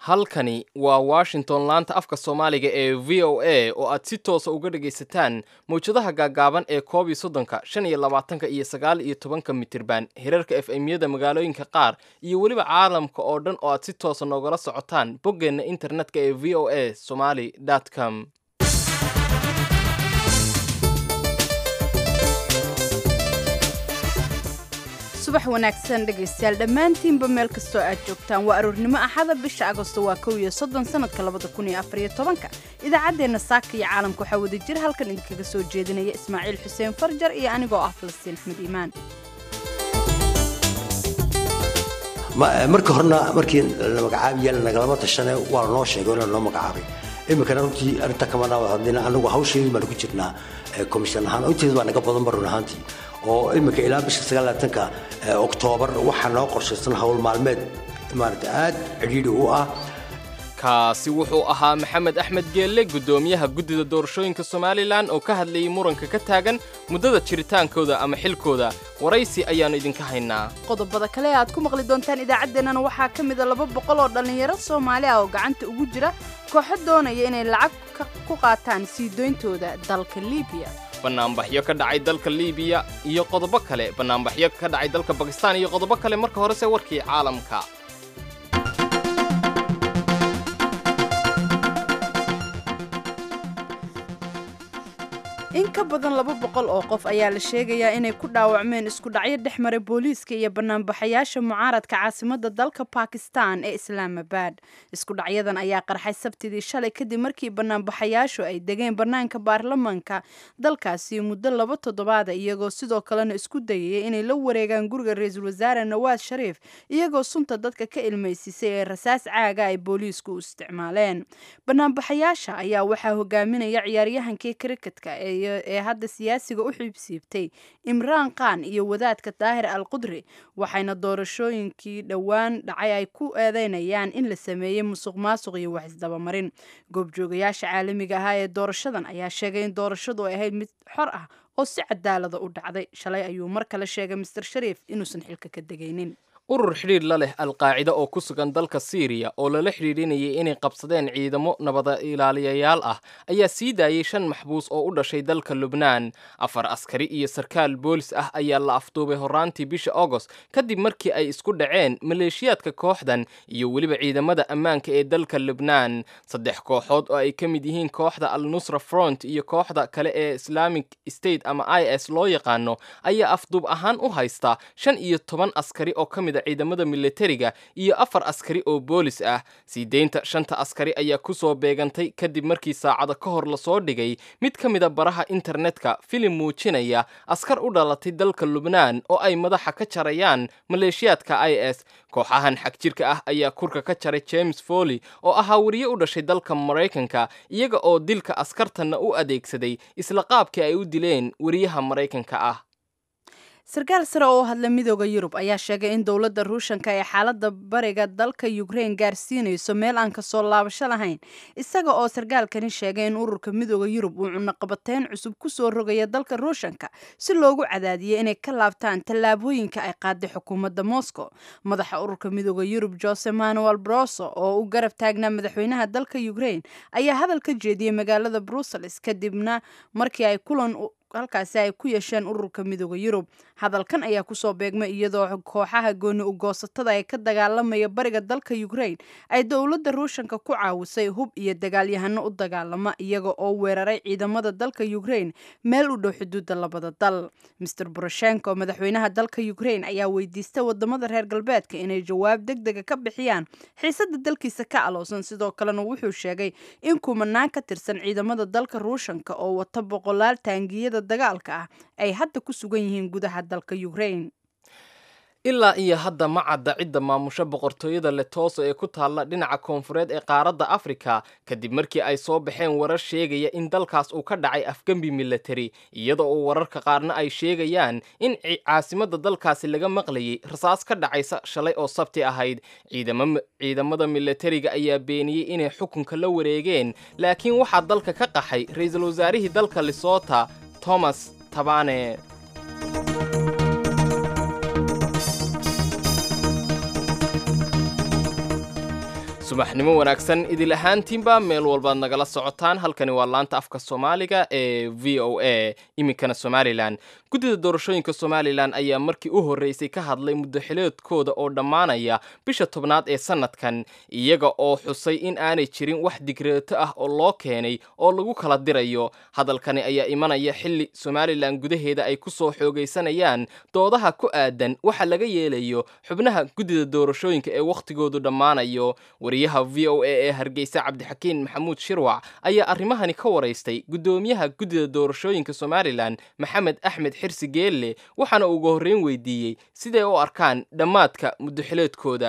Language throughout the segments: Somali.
halkani waa washington laanta afka soomaaliga ee v o a oo aad si toosa uga dhagaysataan mawjadaha gaagaaban ee koob iyo soddonka shan iyo labaatanka iyo sagaal iyo tobanka mitirban hirarka f m-yada magaalooyinka qaar iyo weliba caalamka oo dhan oo aad si toosa noogala socotaan boggeenna internetka ee v o a somaly com subax wanaagsan dhegaystayaal dhammaantiinba meel kastoo aad joogtaan waa aroornimo axada bisha agosto waa kow iyo soddon sanadka labada kun iyo afariyo tobanka idaacaddeenna saaka iyo caalamka waxaa wada jir halkan idinkaga soo jeedinaya ismaaciil xuseen farjar iyo anigoo ah falastiin axmed iimaan marka horena markii la magacaabiya nagalama tashane waa lanoo sheegay in lanoo magacaabay iminkana runtii arrinta kama dhaawad hadina anagu hawsheedii baanu ku jirnaa komishan ahaan inteeda baa naga badan ba run ahaantii oo iminka ilaa bisha sagaalaatanka oktoobar waxaa noo qorshaysan howl maalmeed maarata aad cidhiidhi u ah kaasi wuxuu ahaa maxamed axmed geelle guddoomiyaha guddida doorashooyinka somalilan oo ka hadlayay muranka ka taagan muddada jiritaankooda ama xilkooda waraysi ayaannu idinka haynaa qodobada kale ee aad ku maqli doontaan idaacaddeenana waxaa ka mida laba boqol oo dhallinyaro soomaali ah oo gacanta ugu jira kooxo doonaya inay lacag ku qaataan sii doyntooda dalka liibiya bannaanbaxyo ka dhacay dalka liibiya iyo qodobo kale bannaanbaxyo ka dhacay dalka bakistaan iyo qodobo kale marka horese warkii caalamka in ka badan laba boqol oo qof ayaa la sheegayaa inay ku dhaawacmeen isku dhacyo dhex maray booliiska iyo banaanbaxayaasha mucaaradka caasimadda dalka bakistan ee islaamabad isku dhacyadan ayaa qarxay sabtidii shalay kadib markii banaanbaxayaashu ay degeen bannaanka baarlamanka dalkaasi muddo laba toddobaada iyagoo sidoo kalena isku dayaya inay la wareegaan guriga ra-iisul wasaare nawaad shariif iyagoo sunta dadka ka ilmaysisay ee rasaas caaga ay booliisku u isticmaaleen banaanbaxayaasha ayaa waxaa hogaaminaya ciyaaryahankii kriketka ee ee hadda siyaasiga u xiibsiibtay imraan khan iyo wadaadka daahir al qudri waxayna doorashooyinkii dhowaan dhacay ay ku eedeynayaan in la sameeyey musuq maasuq iyo wax isdabamarin goobjoogayaasha caalamiga ahaa ee doorashadan ayaa sheegay in doorashadu ay ahayd mid xor ah oo si cadaalada u dhacday shalay ayuu mar kale sheegay master shariif inuusan xilka ka degaynin urur xidhiidh la leh alqaacida oo ku sugan dalka siiriya oo lala xidhiidhinayay inay qabsadeen ciidamo nabada ilaaliyayaal ah ayaa sii daayey shan maxbuus oo u dhashay dalka lubnaan afar askari iyo sarkaal boolis ah ayaa la afduubay horraantii bisha agost kadib markii ay isku dhaceen maleeshiyaadka kooxdan iyo weliba ciidamada ammaanka ee dalka lubnaan saddex kooxood oo ay ka mid yihiin kooxda al nusra front iyo kooxda kale ee islamic state ama i s loo yaqaano ayaa afduub ahaan u haysta shan iyo toban askari oo ka mid ciidamada militariga iyo afar askari oo boolis ah sii deynta shanta askari ayaa ku soo beegantay kadib markii saacado ka hor lasoo dhigay mid ka mida baraha internetka filim muujinaya askar u dhalatay dalka lubnaan oo ay madaxa ka jarayaan maleeshiyaadka i s kooxahan xagjirka ah ayaa kurka ka jaray james foley oo ahaa wariye u dhashay dalka maraykanka iyaga oo dilka askartanna u adeegsaday isla qaabkii ay u dileen wariyaha maraykanka ah sarkaal sare oo hadla midooda yurub ayaa sheegay in dowladda ruushanka ee xaaladda bariga dalka ukrein gaarsiinayso meel aan kasoo laabasho lahayn isaga oo sarkaalkani sheegay in ururka midooda yurub uu cunaqabateyn cusub kusoo rogaya dalka ruushanka si loogu cadaadiyay inay ka laabtaan tallaabooyinka ay qaaday xukuumadda moscow madaxa ururka midooda yurub jose manuel broso oo u garab taagnaa madaxweynaha dalka ukrein ayaa hadal ka jeediyey magaalada brussels kadibna markii ay kulan halkaasi ay ku yeesheen ururka midooda yurub hadalkan ayaa kusoo beegmay iyadoo kooxaha gooni ugoosatada ee ka dagaalamaya bariga dalka ukrain ay dowladda ruushanka ku caawisay hub iyo dagaalyahano u dagaalama iyaga oo weeraray ciidamada dalka ukrain meel u dhow xuduudda labada dal master boroshenko madaxweynaha dalka ukrain ayaa weydiistay wadamada reer galbeedka inay jawaab deg dega ka bixiyaan xiisada dalkiisa ka aloosan sidoo kalena wuxuu sheegay in kumanaan ka tirsan ciidamada dalka ruushanka oo wata boqolaal taangiyada dagaalka ah ay hadda ku sugan yihiin gudaha dalka ukrain ilaa iyo hadda ma cadda cidda maamusho boqortooyada letoso ee ku taalla dhinaca koonfureed ee qaaradda afrika kadib markii ay soo baxeen warar sheegaya in dalkaas uu ka dhacay afgembi military iyadoo uu wararka qaarna ay sheegayaan in caasimadda dalkaasi laga maqlayay rasaas ka dhacaysa shalay oo sabti ahayd ciidamada militariga ayaa beeniyey inay xukunka la wareegeen laakiin waxaa dalka ka qaxay ra-iisul wasaarihii dalka lesota thomas tabane subaxnimo wanaagsan idil ahaantiinba meel walbaad nagala socotaan halkani waa laanta afka soomaaliga ee v o a iminkana somalilan guddida doorashooyinka somalilan ayaa markii u horreysay ka hadlay muddaxileedkooda oo dhammaanaya bisha tobnaad ee sannadkan iyaga oo xusay in aanay jirin wax digreeto ah oo loo keenay oo lagu kala dirayo hadalkani ayaa imanaya xilli somalilan gudaheeda ay ku soo xoogaysanayaan doodaha ku aadan waxa laga yeelayo xubnaha guddida doorashooyinka ee wakhtigoodu dhammaanayo wariyaha v o a ee hargeysa cabdixakiin maxamuud shirwac ayaa arrimahani ka waraystay guddoomiyaha guddida doorashooyinka somalilan maxamed axmed xirsi geelle waxaana ugu horreyn weydiiyey siday u arkaan dhammaadka muddaxileedkooda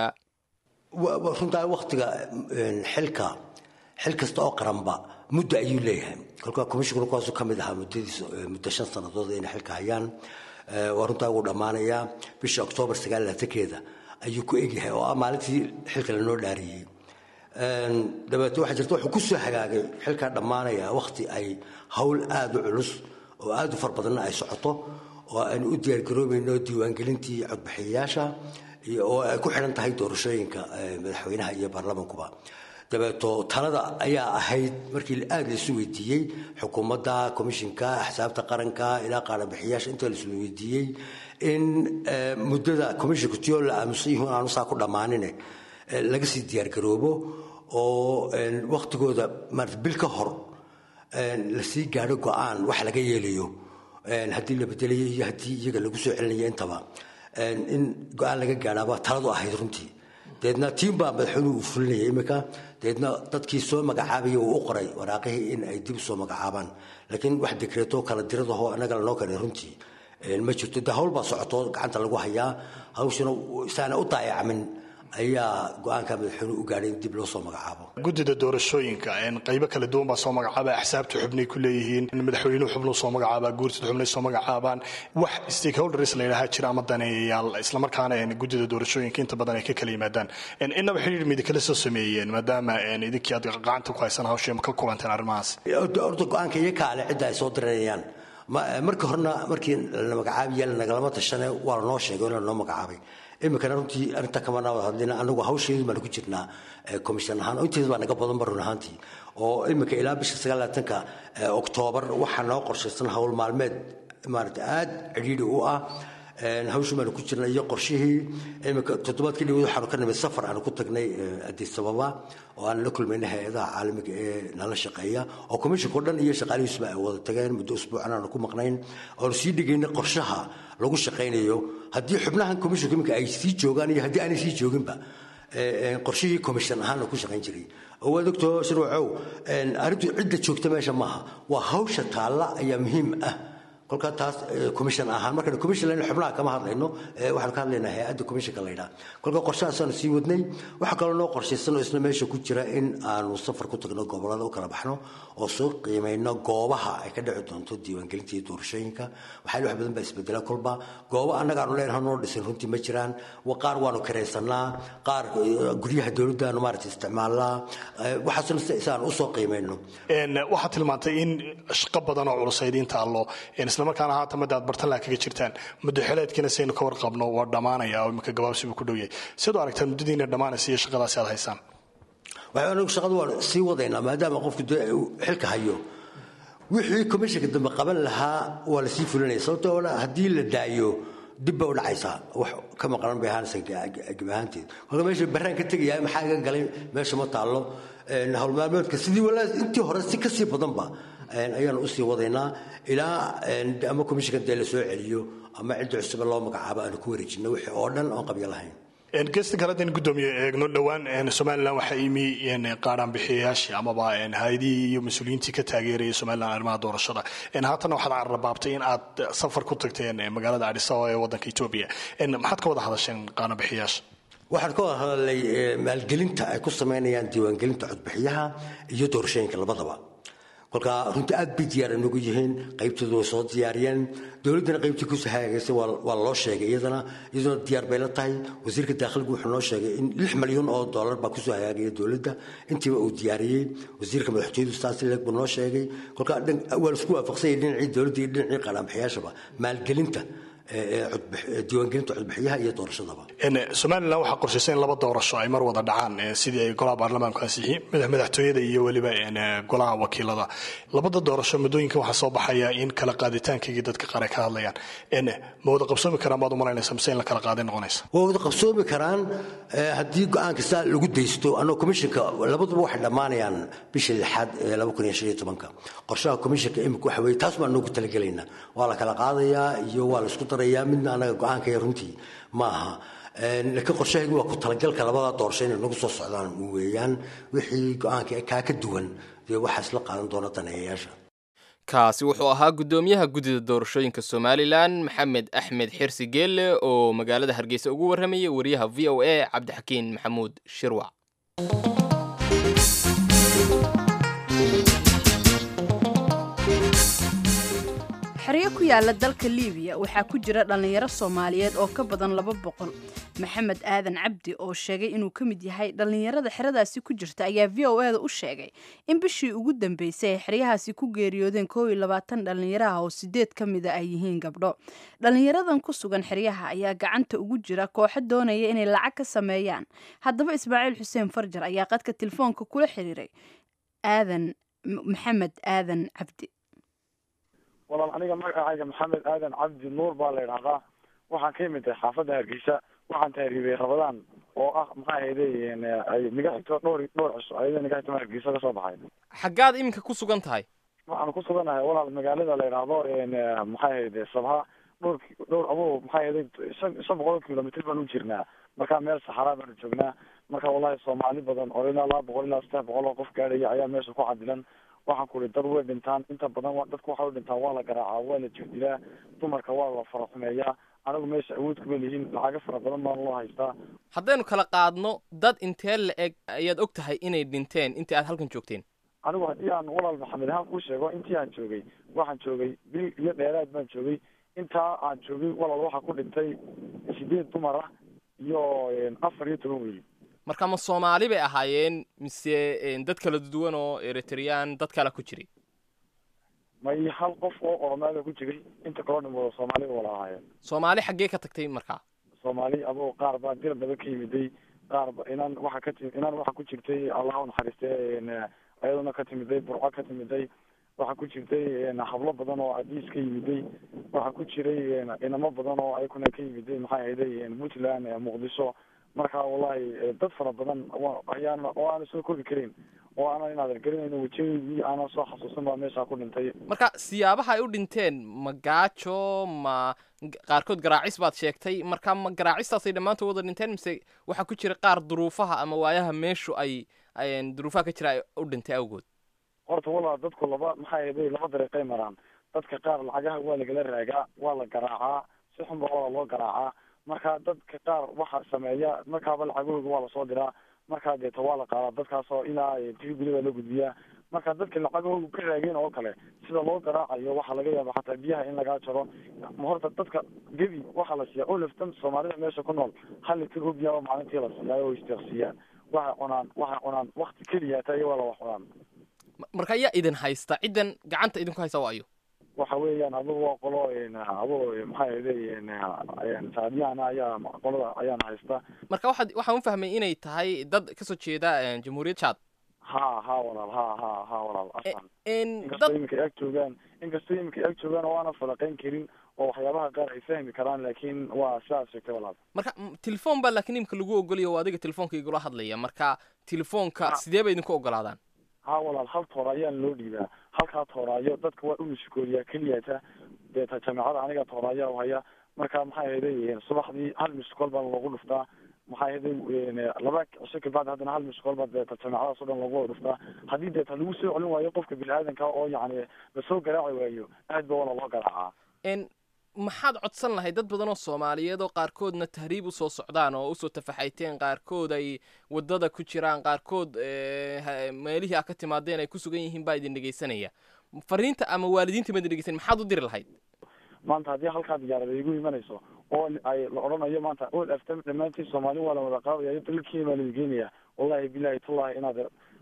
runtaa waktiga xilka xil kasta oo qaranba muddo ayuu leeyahay kolka commissionka kuwaasu ka mid ahaa muddadiis muddo shan sannadood inay xilka hayaan waa runtaa ugu dhammaanayaa bisha oktoobar sagaal laatankeeda ayuu ku egyahay oo ah maalintii xilka lanoo dhaariyey dabeete waxaa jirta wuxuu ku soo hagaagay xilkaa dhammaanaya wakhti ay hawl aada u culus oo aada u far badanna ay socoto oo aynu u diyaargaroobayno diiwaangelintii codbixiyayaasha oo ay ku xidhan tahay doorashooyinka madaxweynaha iyo baarlamankuba dabeeto talada ayaa ahayd markii aada laisu weydiiyey xukuumadda commishinka axsaabta qaranka ilaa qaarabixiyaasha inta laisu weydiiyey in muddada commishinka tiyoo la aamusan yihiin aanu saa ku dhammaanine laga sii diyaargaroobo oo waktigooda maarata bil ka hor lasii gaadho go-aan wax laga yeelayo haddii la bedelayo iyo haddii iyaga lagu soo celinayo intaba in go-aan laga gaadhaaba taladu ahayd runtii deedna tiim baa madaxweynuhu uu fulinaya iminka deedna dadkii soo magacaabaya uu u qoray waraaqihii in ay dib soo magacaabaan laakiin wax dekreeto kala diradaho annaga lanoo keenay runtii ma jirto de hawl baa socoto gacanta lagu hayaa hawshana isaana u daayacmin ayaa go-aanka madaxweynuhu u gaadhay in dib loo soo magacaabo guddida doorashooyinka qaybo kala duwan baa soo magacaaba axsaabta xubnay ku leeyihiin midmadaxweynuhu xubnuu soo magacaabaa guurtida xubnay soo magacaabaan wax stakeholders la yidhaha jira ama daneeyayaal islamarkaana guddida doorashooyinka inta badan ay ka kala yimaadaan innaba xidhiir midi kala soo sameeyeen maadaama idinkii aad gacanta ku haysan hawshee ma ka kulanteen arrimahaas horta go-aanka iyo kaale cidda ay soo diranayaan markii horena markii la magacaabiya lanagalama tashane waa lanoo sheegay lanoo magacaabay iminkana runtii arinta kamana wada hadlina anagu hawsheedu baanu ku jirnaa commission ahaan oo inteeda baa naga badan ba run ahaantii oo iminka ilaa bisha sagaalaatanka oktoobar waxaa noo qorshaysan hawl maalmeed maarata aada cidhiidhi u ah hawshu baanu ku jirnay iyo qorshihii iminka toddobaadkii dhawad waxaanu ka nimid safar aanu ku tagnay addis ababa oo aan la kulmayna hay-adaha caalamiga ee nala shaqeeya oo commissionka o dhan iyo shaqaalihiisuba ay wada tageen muddo usbuucan aanu ku maqnayn oonu sii dhigaynay qorshaha lagu shaqaynayo haddii xubnahan commissionka iminka ay sii joogaan iyo haddii aanay sii jooginba qorshihii commission ahaan ku shaqayn jiray oo waad ogtoo shirwacow arrintu cidda joogta meesha maaha waa hawsha taalla ayaa muhiim ah kolkaa taas commission ahaan markaan commission lena xubnaha kama hadlayno waxaanu ka hadlaynaa hay-adda commissionka la yidhaha kolka qorshahaasaanu sii wadnay waxaa kaloo noo qorshaysanoo isna meesha ku jira in aanu safar ku tagno gobollada u kala baxno oo soo qiimayno goobaha ay ka dhici doonto diiwaangelinta iyo doorashooyinka waxaa wax badan baa isbedela kolba goobo annaga aanu leenahay noo dhisin runtii ma jiraan qaar waanu karaysanaa qaar guryaha dowladdaanu maarata isticmaalnaa waxaasna isaan usoo qiimayno waxaad tilmaantay in shaqo badan oo culusayd inta allo islamarkaana haatan madda aad bartanlaha kaga jirtaan muddaxileedkiina saynu ka warqabno waa dhammaanaya oo imika gabaabsibu ku dhow yahay siad u aragtaan muddadiina dhammaanaysa iyo shaqadaasi aad haysaan waxay anagu shaqada waan sii wadaynaa maadaama qofku dee xilka hayo wixii commissionka dambe qaban lahaa waa la sii fulinaya sababtoo haddii la daayo dib bay u dhacaysaa wax ka maqlan bay ahaanaysa geb ahaanteed kolka meesha barraan ka tegayaa maxaa iga galay meesha ma taallo howlmaalmeedka sidii walaa intii hore si kasii badanba ayaanu usii wadaynaa ilaa ama commissionka dee la soo celiyo ama cidda cusube loo magacaabo aanu ku wareejino wixii oo dhan oon qabyo lahayn gesta kale haddaynu guddoomiye eegno dhowaan somalilan waxaa imi qaadhaan bixiyayaashii amaba hay-adihii iyo mas-uuliyiintii ka taageeraya somalilan arrimaha doorashada haatanna waxaad carrabaabtay in aad safar ku tagteen magaalada adis ababa ee waddanka etoobiya maxaad ka wada hadasheen qaadhaan bixiyayaasha waxaan ka wada hadalnay maalgelinta ay ku samaynayaan diiwaangelinta codbixiyaha iyo doorashooyinka labadaba kolka runtii aad bay diyaar inagu yihiin qaybtooda way soo diyaariyeen dowladdana qaybtii kusoo hagaagaysay waa loo sheegay iyadana iyaduna diyaar bay la tahay wasiirka daakhligi wuxuu noo sheegay in lix malyan oo dollar baa kusoo hagaagaya dowladda intiiba uu diyaariyey wasiirka madaxtooyadu staasileg buu noo sheegay kolka waa laisku waafaqsanyay dhinacii dowladda iyo dhinacii qaadhaanbixiyaashaba maalgelinta diiwaangelinta codbixiyaha iyo doorashadaba somalilan waxaa qorshaysa in laba doorasho ay mar wada dhacaan sidii ay golaha baarlamaanku ansixiyey madaxtooyada iyo weliba golaha wakiilada labada doorasho muddooyinkan waxaa soo baxaya in kala qaaditaankaygii dadka qaar ay ka hadlayaan ma wada qabsoomi karaan baad umalaynaysa mise in la kala qaaday noqonaysa waa wada qabsoomi karaan haddii go-aan kasta lagu daysto annao komishinka labaduba waxay dhammaanayaan bisha lixaad ee laba kun iyo shan iyo tobanka qorshaha komishinka imika waxa weye taas baan noogu talagelaynaa waa la kala qaadayaa iyo waa la isku darayaa midna annaga go-aankaya runtii ma aha laakiin qorshahaygu waa ku talagalka labada doorasho inay nagu soo socdaan weeyaan wixii go-aanka kaa ka duwan dee waxaa isla qaadan doona daneeyayaasha kaasi wuxuu ahaa guddoomiyaha guddida doorashooyinka somalilan maxamed axmed xirsi geelle oo magaalada hargeysa ugu warramayay wariyaha v o a cabdixakiin maxamuud shirwac xeryo ku yaala dalka liibiya waxaa ku jira dhallinyaro soomaaliyeed oo ka badan laba boqol maxamed aadan cabdi oo sheegay inuu ka mid yahay dhallinyarada xeradaasi ku jirta ayaa v o eda u sheegay in bishii ugu dambeysay ay xeryahaasi ku geeriyoodeen koow iyo labaatan dhallinyaraha oo sideed ka mida ay yihiin gabdho dhallinyaradan ku sugan xeryaha ayaa gacanta ugu jira kooxo doonaya inay lacag ka sameeyaan haddaba ismaaciil xuseen farjar ayaa qadka telefoonka kula xiriiray aadan maxamed aadan cabdi walaal aniga magacayga maxamed aadan cabdi nuur baa la idhahdaa waxaan ka imid tahay xaafadda hargeysa waxaan tahriibay rabadaan oo ah maxaa hayday ay niga xigto dhowr dhowr cisho ayada niga xigto hargeysa kasoo baxay xaggaad iminka ku sugan tahay waxaan ku suganahay walaal magaalada la idhaahdo maxaa hayday sabha dhowr dhowr abo maxaa hayday shan shan boqol kilomitr baan u jirnaa marka meel saxaraa baanu joognaa marka wallahi soomaali badan oo ilaa laba boqol ilaa saddex boqol oo qof gaadhaya ayaa meesha ku cadilan waxaan ku ihi dad way dhintaan inta badan dadku waxay u dhintaan waa la garaacaa waa la jirdilaa dumarka waa la faraxumeeyaa anigu meesha awood kuma lihiin lacago fara badan baan loo haystaa haddaynu kala qaadno dad intee la eg ayaad og tahay inay dhinteen intii aad halkan joogteen anigu haddii aan walaal maxamed ahaan kuu sheego intii aan joogay waxaan joogay bil iyo dheeraad baan joogay intaa aan joogay walaal waxaa ku dhintay sideed dumar ah iyo afar iyo toban wiil marka ma soomaali bay ahaayeen mise dad kala duwan oo eritreyaan dad kala ku jiray may hal qof oo oromaada ku jiray inta kaloo dhimooda soomaali wala ahaayeen soomaali xaggee ka tagtay markaa soomaali adoo qaar baa dil badan ka yimiday qaar ba inaan waxa ka timi inaan waxa ku jirtay allah unaxariiste ayaduna ka timiday burco ka timiday waxaa ku jirtay hablo badan oo adiis ka yimiday waxaa ku jiray inamo badan oo ayakuna ka yimiday maxaa ahayday puntland muqdisho marka wallahi dad fara badan ayaan oo aanan soo koobi karin oo aanan inaadan garanayno wejiyadii aanan soo xasuusan baa meesha ku dhintay marka siyaabaha ay u dhinteen ma gaajo ma qaarkood garaacis baad sheegtay marka ma garaacistaasay dhammaantood wada dhinteen mise waxaa ku jira qaar duruufaha ama waayaha meeshu ay duruufaha ka jira ay u dhintay awgood horta walaa dadku laba maxaa yeelay laba dariiqay maraan dadka qaar lacagaha waa lagala raagaa waa la garaacaa si xunba waa loo garaacaa marka dadka qaar waxa sameeya markaaba lacagahooga waa lasoo diraa markaa deeta waa la qaadaa dadkaasoo ilaa tribulada la gudbiyaa marka dadka lacagahooga ka raageen oo kale sida loo garaacayo waxaa laga yaaba xataa biyaha in lagaa jaro horta dadka gebi waxaa la siiyaa oo laftan soomaalida meesha ku nool hal litir oo biyaaba maalintii la siiyaa oo istiqsiiyaan waxay cunaan waxay cunaan wakti keliya taa iyo waa la wax cunaan marka ayaa idin haysta ciddan gacanta idinku haysta waa ayo waxa weeyaan adugu waa qolo adugu maxaa yeelay saadiyahana ayaa qolada ayaana haysta marka waxaad waxaan u fahmay inay tahay dad kasoo jeeda jamhuuriyad chad ha ha walaal ha ha ha walaal asan n inkastoo iminka ag joogaan inkastoo iminka ag joogaan oo aanan falaqayn karin oo waxyaabaha qaar ay fahmi karaan laakiin waa sidaas sheegtay walaal marka telefoon baa laakiin imika lagu ogolaya oo adiga telefoonka igula hadlaya marka telefoonka sidee bay idinku ogolaadaan ha walaal hal toora ayaan loo dhiibaa halkaa tooraayo dadka waa u mashkooliyaa keliyata deeta jameecada aniga tooraayaa haya marka maxaa yeelay subaxdii hal miskool baa loogu dhuftaa maxaa yeelay laba cisho kabacdi haddana hal miskool baa deeta jameecadaas o dhan loogu wada dhuftaa haddii deeta lagu soo celin waayo qofka bini-aadanka oo yacni lasoo garaaci waayo aad ba wala loo garaacaa n maxaad codsan lahayd dad badan oo soomaaliyeed oo qaarkoodna tahriib usoo socdaan oo usoo tafaxayteen qaarkood ay wadada ku jiraan qaarkood meelihii a ka timaadeen ay ku sugan yihiin baa idin dhegeysanaya fariinta ama waalidiinta ma idin dhegeysan maxaad u diri lahayd maanta haddii halkaa diyaarada igu imanayso oo ay la odhanayo maanta ol aftam dhammaantiin soomaali waa la wada qaadayayo dalkii baa ladigeenaya wallahi bilahi tullahi inaad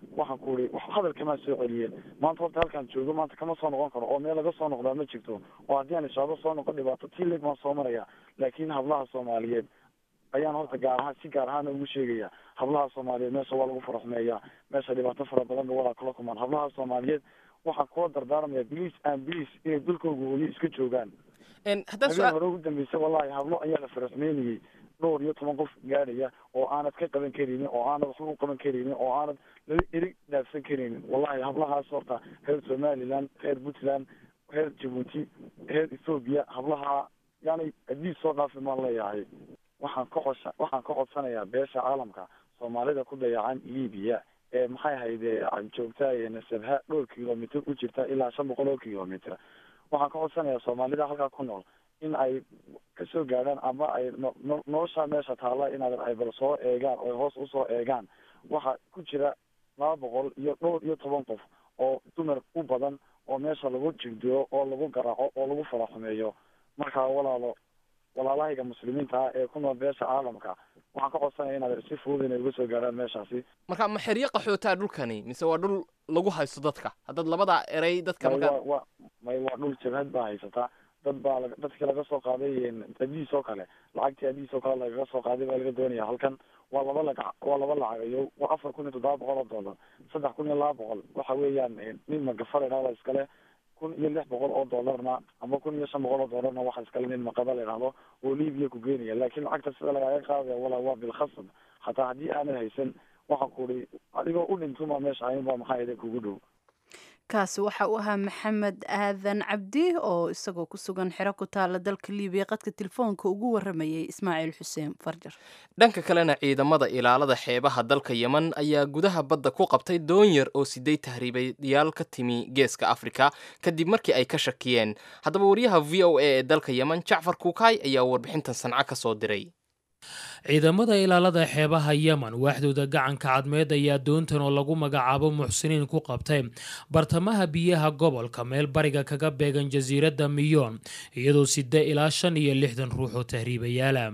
waxaan ku uri wax hadal kamaa soo celiyeen maanta horta halkaan joogo maanta kama soo noqon karo oo meel laga soo noqdaa ma jirto oo haddii aan ishaado soo noqon dhibaato tilig baan soo maraya laakiin hablaha soomaaliyeed ayaan horta gaar ahaan si gaar ahaan ugu sheegaya hablaha soomaaliyeed meesha waa lagu faraxmeeyaa meesha dhibaato fara badan ba walaa kula kumaan hablaha soomaaliyeed waxaan kula dardaarmaya bliis and bliis inay dalkooga weli iska joogaan haddaan habeen hore ugu dambeysay wallahi hablo ayaa la faraxmeynayay dhowr iyo toban qof gaadhaya oo aanad ka qaban karaynin oo aanad waxba u qaban karaynin oo aanad lala erig dhaafsan karaynin wallahi hablahaas horta reer somaliland reer puntland reer jabuuti reer ethoobia hablaha yani adiis soo dhaafi maan leeyahay waxaan ka cosha waxaan ka codsanayaa beesha caalamka soomaalida ku dayacan libiya ee maxay hayde joogta nasabha dhowr kilomitr u jirta ilaa shan boqol oo kilomitr waxaan ka codsanayaa soomaalida halkaa ku nool in ay kasoo gaadhaan ama ay no nolosha meesha taalla inaad ay bal soo eegaan oo hoos usoo eegaan waxaa ku jira laba boqol iyo dhowr iyo toban qof oo dumar u badan oo meesha lagu jigdiro oo lagu garaaco oo lagu faraxumeeyo markaa walaalo walaalahayga muslimiinta ah ee ku nool beesha caalamka waxaan ka codsanaya inaad si fudud inay uga soo gaadhaan meeshaasi marka ma xeryo qaxootaa dhulkani mise waa dhul lagu haysto dadka haddaad labadaa erey dadka may markaa waa waa may waa dhul jabhad baa haysataa dad baa la dadkii laga soo qaaday adiis oo kale lacagtii adiis oo kale lagaga soo qaaday baa laga doonaya halkan waa laba lagac waa laba lacagayo waa afar kun iyo toddoba boqol oo dollar saddex kun iyo laba boqol waxa weeyaan nin magafar idhahdo iskale kun iyo lix boqol oo dollarna ama kun iyo shan boqol oo dollarna waxa iskale nin maqaba la idhahdo oo libiya ku geenaya laakiin lacagta sida lagaaga qaadaya walaa waa bilkhasab hataa haddii aanad haysan waxaan ku uri adigoo u dhintuma meesha ayn baa maxaa yada kugu dhow kaasi waxa uu ahaa maxamed aadan cabdi oo isagoo ku sugan xero ku taala dalka libiya qadka telefoonka ugu waramayay ismaaciil xuseen farjar dhanka kalena ciidamada ilaalada xeebaha dalka yemen ayaa gudaha badda ku qabtay doon yar oo sideed tahriibayaal ka timi geeska afrika kadib markii ay ka shakiyeen haddaba wariyaha v o a ee dalka yemen jacfar kuukaay ayaa warbixintan sanca ka soo diray ciidamada ilaalada xeebaha yemen waaxdooda gacanka cadmeed ayaa doontan oo lagu magacaabo muxsiniin ku qabtay bartamaha biyaha gobolka meel bariga kaga beegan jasiiradda miyoon iyadoo sida ilaa shan iyo lixdan ruux oo tahriibayaala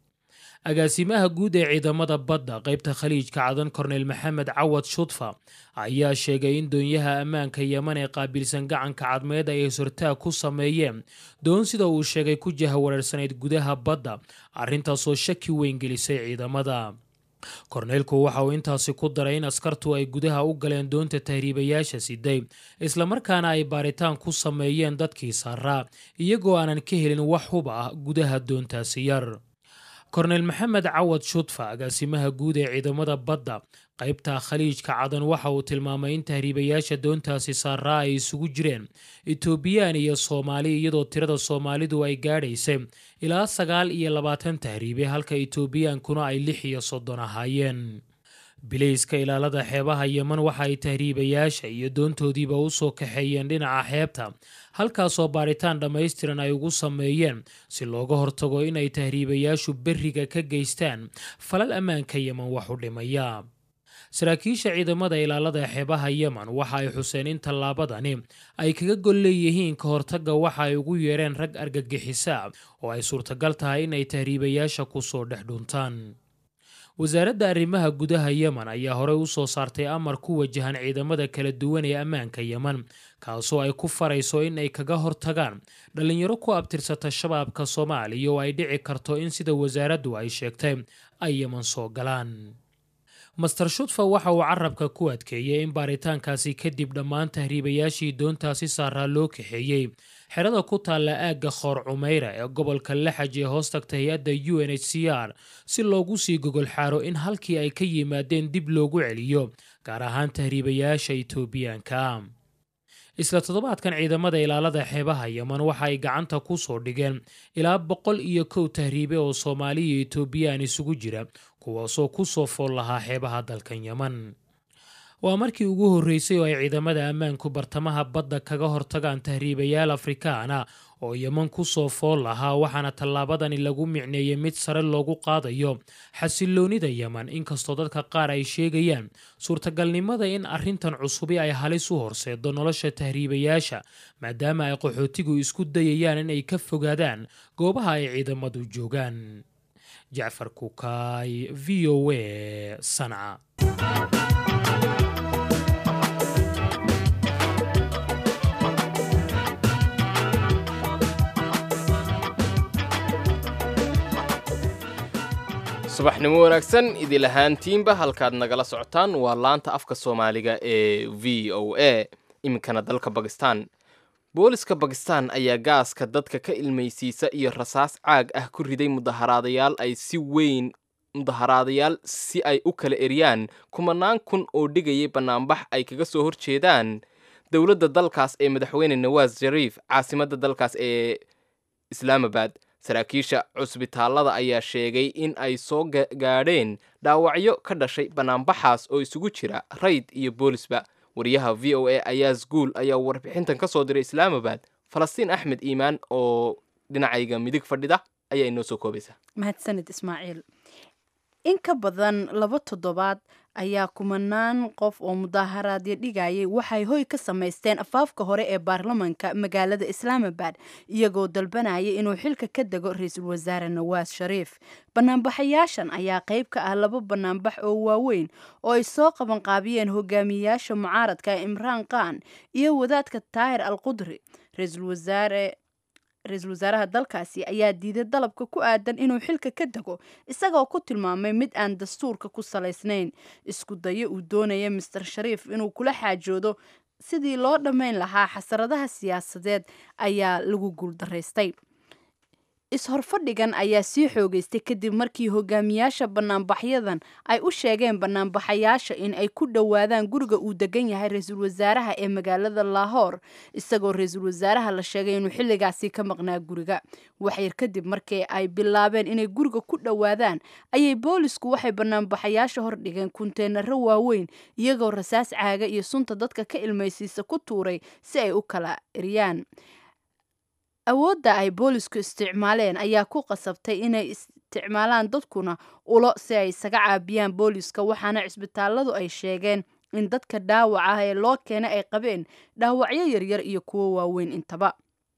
agaasimaha guud ee ciidamada badda qaybta khaliijka cadan korneyl maxamed cawad shudfa ayaa sheegay in doonyaha ammaanka yemen ee qaabilsan gacanka cadmeed ay sortaag ku sameeyeen doon sida uu sheegay ku jahawareersanayd gudaha badda arrintaasoo shaki weyn gelisay ciidamada korneylku waxa uu intaasi ku daray in askartu ay gudaha u galeen doonta tahriibayaasha siday islamarkaana ay baaritaan ku sameeyeen dadkii saaraa iyagoo aanan ka helin wax hub ah gudaha doontaasi yar korneyl maxamed cawad shudfa agaasimaha guud ee ciidamada badda qaybta khaliijka cadan waxa uu tilmaamay in tahriibayaasha doontaasi saaraa ay isugu jireen etoobiyaan iyo soomaali iyadoo tirada soomaalidu ay gaadhaysay ilaa sagaal iyo labaatan tahriibe halka etoobiyaankuna ay lix iyo soddon ahaayeen bilayska ilaalada xeebaha yemen waxa ay tahriibayaasha iyo doontoodiiba u soo kaxeeyeen dhinaca xeebta halkaasoo baaritaan dhammaystiran ay ugu sameeyeen si looga hortago inay tahriibayaashu berriga ka geystaan falal ammaanka yemen wax u dhimaya saraakiisha ciidamada ilaalada xeebaha yemen waxa ay xuseen in tallaabadani ay kaga gol leeyihiin ka hortagga waxa ay ugu yeereen rag argagixisa oo ay suurtagal tahay inay tahriibayaasha kusoo dhex dhuntaan wasaaradda arrimaha gudaha yemen ayaa horey u soo saartay amar ku wajahan ciidamada kala duwan ee ammaanka yemen kaasoo ay ku farayso in ay kaga hortagaan dhallinyaro ku abtirsata shabaabka soomaaliya oo ay dhici karto in sida wasaaraddu ay sheegtay ay yemen soo galaan master shudfa waxa uu carabka ku adkeeyey in baaritaankaasi kadib dhammaan tahriibayaashii doontaasi saaraa loo kaxeeyey xerada ku taalla aagga khoor cumeyra ee gobolka laxaj ee hoos tagta hay-adda u n h c r si loogu sii gogol xaaro in halkii ay ka yimaadeen dib loogu celiyo gaar ahaan tahriibayaasha etoobiyaanka isla toddobaadkan ciidamada ilaalada xeebaha yemen waxa ay gacanta ku soo dhigeen ilaa boqol iyo kow tahriibe oo soomaali iyo etoobiyaan isugu jira kuwaasoo ku soo fool lahaa xeebaha dalkan yemen waa markii ugu horreysay oo ay ciidamada ammaanku bartamaha badda kaga hortagaan tahriibayaal afrikaana oo yemen ku soo fool lahaa waxaana tallaabadani lagu micneeyey mid sare loogu qaadayo xasiloonida yemen inkastoo dadka qaar ay sheegayaan suurtagalnimada in arrintan cusubi ay halis u horseedo nolosha tahriibayaasha maadaama ay qaxootigu isku dayayaan inay ka fogaadaan goobaha ay ciidamadu joogaan jacfar kukaay v o a sanca subaxnimo wanaagsan idil ahaantiinba halkaad nagala socotaan waa laanta afka soomaaliga ee v o a iminkana dalka bakistan booliska bakistan ayaa gaaska dadka ka ilmaysiisa iyo rasaas caag ah ku riday mudaharaadayaal ay si weyn mudaharaadayaal si ay u kala eryaan kumanaan kun oo dhigayay bannaanbax ay kaga soo horjeedaan dowladda dalkaas ee madaxweyne nawaas shariif caasimadda dalkaas ee islaamabad saraakiisha cusbitaallada ayaa sheegay in ay soo gaadheen dhaawacyo ka dhashay bannaanbaxaas oo isugu jira rayd iyo boolisba wariyaha v o a ayaas guul ayaa warbixintan ka soo diray islaamabad falastiin axmed iimaan oo dhinacayga midig fadhida ayaa inoo soo koobaysa mahadsanid ismaaciil in ka badan laba toddobaad ayaa kumanaan qof oo mudaaharaadyo dhigayay waxay hoy ka samaysteen afaafka hore ee baarlamanka magaalada islaamabad iyagoo dalbanaya inuu xilka ka dego ra-iisul wasaare nawaas shariif banaanbaxayaashan ayaa qayb ka ah laba banaanbax oo waaweyn oo ay soo qabanqaabiyeen hogaamiyayaasha mucaaradka imraan khan iyo wadaadka taahir al qudri ra-iisul wasaare ra-iisul wasaaraha dalkaasi ayaa diiday dalabka ku aadan inuu xilka ka dego isagoo ku tilmaamay mid aan dastuurka ku salaysnayn isku dayo uu doonaya master shariif inuu kula xaajoodo sidii loo dhammayn lahaa xasaradaha siyaasadeed ayaa lagu guuldaraystay is-horfadhigan ayaa sii xoogeystay kadib markii hogaamiyaasha banaanbaxyadan ay u sheegeen banaanbaxayaasha in ay ku dhowaadaan guriga uu degan yahay ra-iisul wasaaraha ee magaalada lahoor isagoo ra-iisul wasaaraha la sheegay inuu xilligaasi ka maqnaa guriga waxyar kadib markii ay bilaabeen inay guriga ku dhowaadaan ayay boolisku waxay banaanbaxayaasha hordhigeen kunteenaro waaweyn iyagoo rasaas caaga iyo sunta dadka ka ilmaysiisa ku tuuray si ay u kala eryaan awoodda ay boolisku isticmaaleen ayaa ku qasabtay inay isticmaalaan dadkuna ulo si ay isaga caabiyaan booliska waxaana cisbitaalladu ay sheegeen in dadka dhaawac ah ee loo keenay ay qabeen dhaawacyo yaryar iyo kuwo waaweyn intaba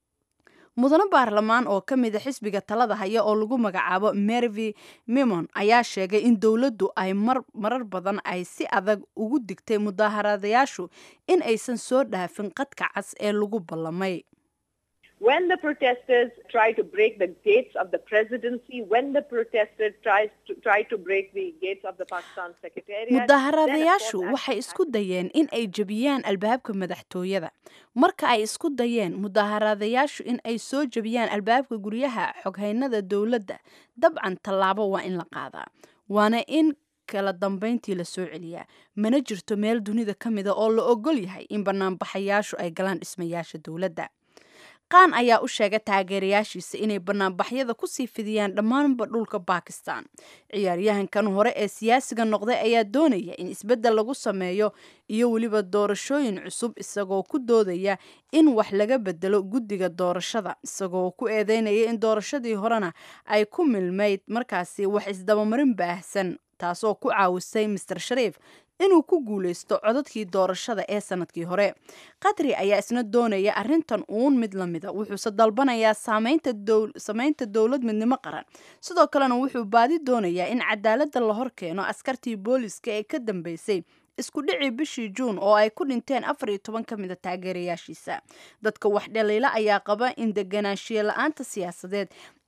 mudano baarlamaan oo ka mid a xisbiga talada haya oo lagu magacaabo mervi mimon ayaa sheegay in dowladdu ay marar badan ay si adag ugu digtay mudaaharaadayaashu in aysan soo dhaafin qadka cas ee lagu ballamay when the protesters try to break the gates of the presidency, when the protesters tries to, try to break the gates of the Pakistan secretariat. mudaaharaadayaashu waxay isku dayeen in ay jebiyaan albaabka madaxtooyada marka ay isku dayeen mudaaharaadayaashu in ay soo jebiyaan albaabka guryaha xoghaynada dowladda dabcan tallaabo waa in la qaadaa waana in kala dambayntii la soo celiyaa mana jirto meel dunida ka mida oo la ogol yahay in banaanbaxayaashu ay galaan dhismayaasha dowladda qaan ayaa u sheegay taageerayaashiisa inay banaanbaxyada kusii fidiyaan dhammaanba dhulka bakistan ciyaaryahankan hore ee siyaasiga noqday ayaa doonaya in isbeddel lagu sameeyo iyo weliba doorashooyin cusub isagoo ku doodaya in wax laga bedelo guddiga doorashada isagoo ku eedeynaya in doorashadii horena ay ku milmayd markaasi wax isdabamarin baahsan taasoo ku caawisay master shariif inuu ku guuleysto codadkii doorashada ee sanadkii hore qadri ayaa isna doonaya arrintan uun mid la mida wuxuuse dalbanayaa samaynta dowlad midnimo qaran sidoo kalena wuxuu baadi doonayaa in cadaaladda la hor keeno askartii booliska ee ka dambeysay isku dhicii bishii juun oo ay ku dhinteen afar iyo toban ka mida taageerayaashiisa dadka wax dhaliila ayaa qaba in deganaanshiye la-aanta siyaasadeed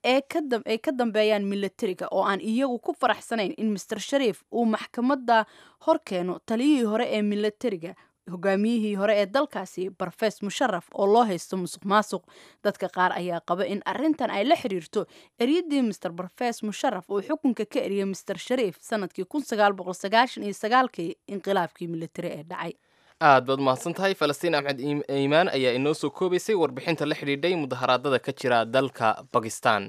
ay ka dambeeyaan milatariga oo aan iyagu ku faraxsanayn in master shariif uu maxkamadda hor keeno taliyihii hore ee milatariga hogaamiyihii hore ee dalkaasi barfees musharaf oo loo haysto musuq maasuq dadka qaar ayaa qaba in arrintan ay la xiriirto eryadii master barfees musharaf uu xukunka ka eriyay master shariif sanadkii kii inqilaabkii milatari ee dhacay aad baad mahadsan tahay falastiin axmed iimaan ayaa inoo soo koobaysay warbixinta la xidhiidhay mudaharaadada ka jira dalka bakistan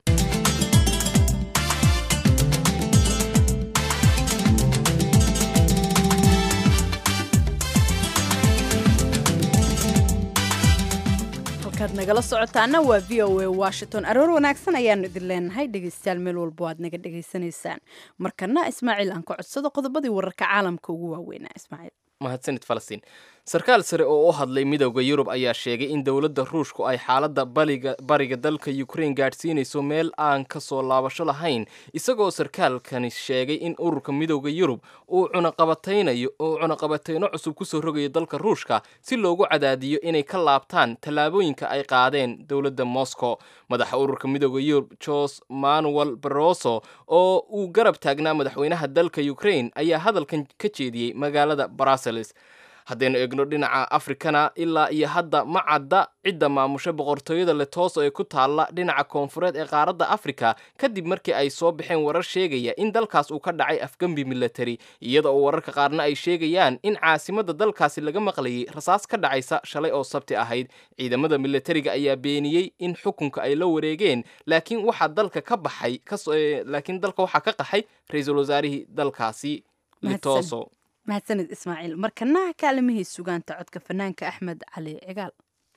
halkaad nagala socotaana waa v o a washington aroor wanaagsan ayaanu idin leenahay dhegeystayaal meel walbo aad naga dhegaysanaysaan markana ismaaciil aan ka codsado qodobadii wararka caalamka ugu waaweynaa ismaaciil mahadsanid falastiin sarkaal sare oo u hadlay midowda yurub ayaa sheegay in dowladda ruushku ay xaaladda baliga bariga dalka ukraine gaadhsiinayso meel aan ka soo laabasho lahayn isagoo sarkaalkani sheegay in ururka midowda yurub uu cunaqabataynayo uu cunaqabatayno cusub kusoo rogayo dalka ruushka si loogu cadaadiyo inay ka laabtaan tallaabooyinka ay qaadeen dowladda moscow madaxa ururka midowda yurub jos manuel baroso oo uu garab taagnaa madaxweynaha dalka ukraine ayaa hadalkan ka jeediyey magaalada brussels haddaynu eegno dhinaca afrikana ilaa iyo hadda ma cadda cidda maamusha boqortooyada letoso ee ku taalla dhinaca koonfureed ee qaaradda afrika kadib markii ay soo baxeen warar sheegaya in dalkaas uu ka dhacay afgembi milatari iyada oo wararka qaarna ay sheegayaan in caasimadda dalkaasi laga maqlayay rasaas ka dhacaysa shalay oo sabti ahayd ciidamada milatariga ayaa beeniyey in xukunka ay la wareegeen laakiin waxaa dalka ka baxay laakiin dalka waxaa ka qaxay ra-iisul wasaarihii dalkaasi letoso mahadsanid ismaaciil markanaha kaalimihii sugaanta codka fanaanka axmed cali cigaal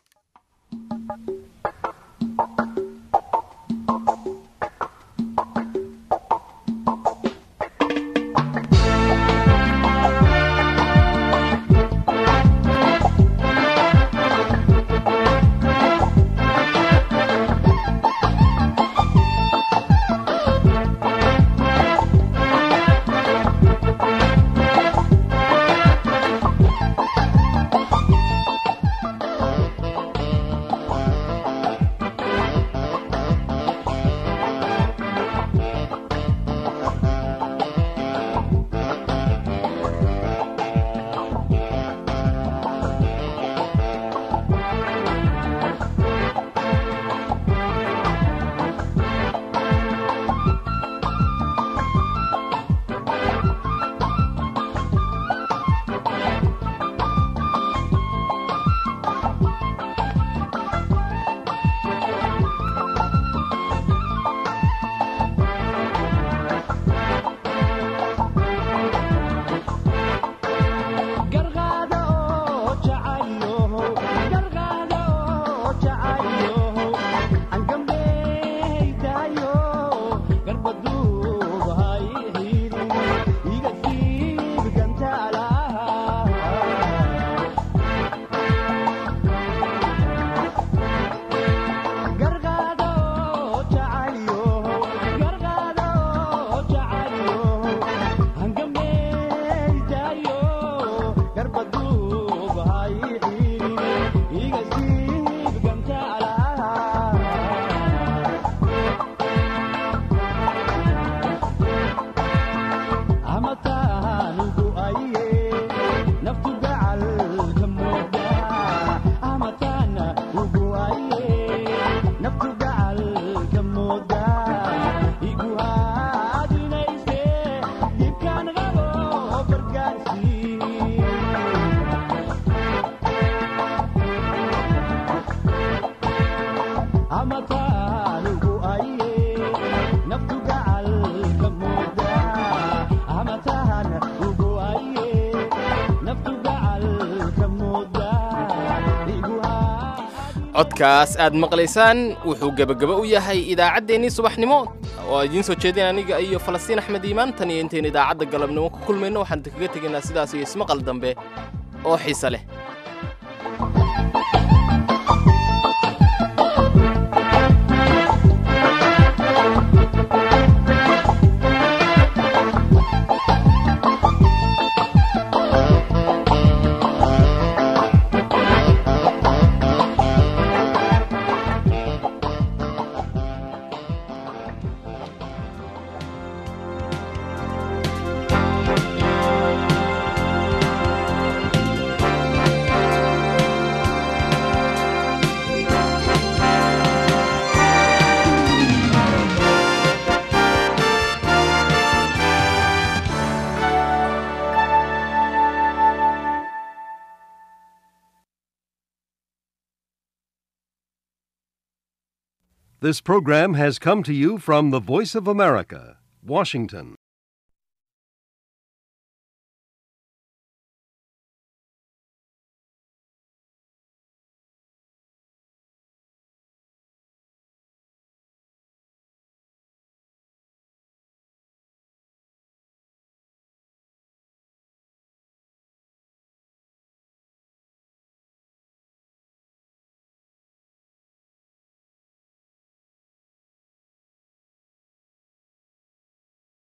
codkaas aad maqlaysaan wuxuu gebagaba u yahay idaacaddeenii subaxnimo oo idiin soo jeedin aniga iyo falastiin axmed iimaan tan iyo intaynu idaacadda galabnimo ku kulmayno waxaan kaga tegaynaa sidaas iyo ismaqal dambe oo xiise leh This program has come to you from the Voice of America, Washington.